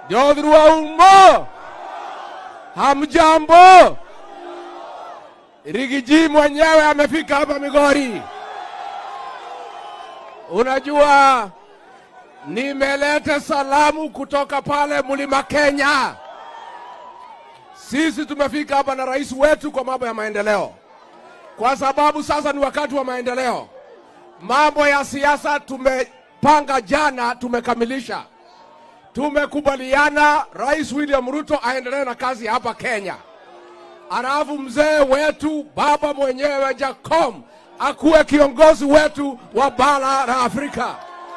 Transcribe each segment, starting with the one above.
Jodhuru wa umo, hamjambo? Rigiji mwenyewe amefika hapa Migori. Unajua, nimeleta salamu kutoka pale mlima Kenya. Sisi tumefika hapa na rais wetu kwa mambo ya maendeleo, kwa sababu sasa ni wakati wa maendeleo. Mambo ya siasa tumepanga jana, tumekamilisha. Tumekubaliana Rais William Ruto aendelee na kazi hapa Kenya, alafu mzee wetu baba mwenyewe Jacom akuwe kiongozi wetu wa bara la Afrika.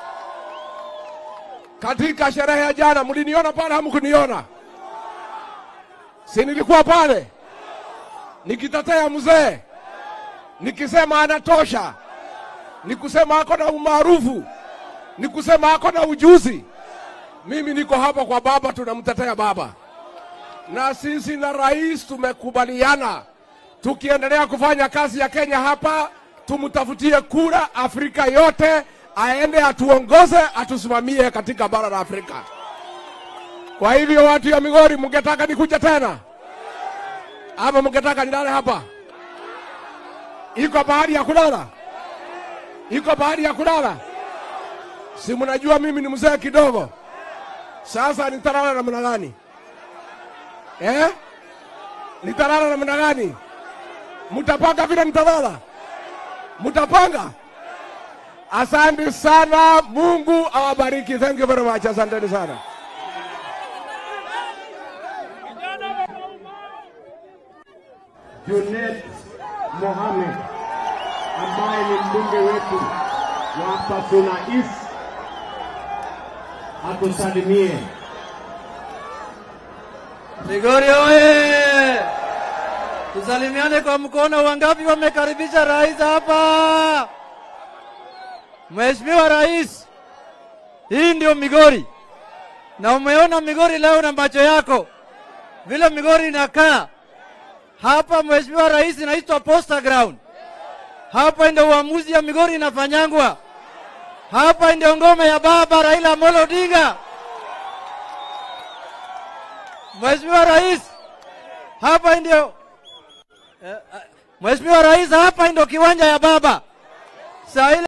Katika sherehe ya jana, mliniona pale? Hamkuniona? Si nilikuwa pale nikitetea mzee, nikisema anatosha, nikusema ako na umaarufu, nikusema ako na ujuzi. Mimi niko hapa kwa baba, tunamtetea baba, na sisi na rais tumekubaliana, tukiendelea kufanya kazi ya Kenya hapa, tumtafutie kura Afrika yote, aende atuongoze, atusimamie katika bara la Afrika. Kwa hivyo watu ya Migori, mngetaka nikuja tena ama mngetaka nilale hapa? Iko bahari ya kulala, iko bahari ya kulala. Si mnajua mimi ni mzee kidogo. Sasa nitalala namna gani eh? Nitalala namna gani? Mtapanga vile nitalala? Mtapanga? Asante sana, Mungu awabariki. Thank you very much, asanteni sana. Junet Mohamed ambaye ni mbunge wetu wa Pasuna East atusalimie. Migori oye! Tusalimiane kwa mkono. Wangapi wamekaribisha rais hapa? Mheshimiwa Rais, hii ndio Migori, na umeona Migori leo na macho yako vile Migori inakaa hapa. Mheshimiwa Rais, inaitwa Posta Ground. Hapa ndio uamuzi ya Migori inafanyangwa. Hapa ndio ngome ya baba Raila Amolo Odinga. Mheshimiwa Rais, hapa ndio eh, eh, Mheshimiwa Rais, hapa ndio kiwanja ya baba. Saa ile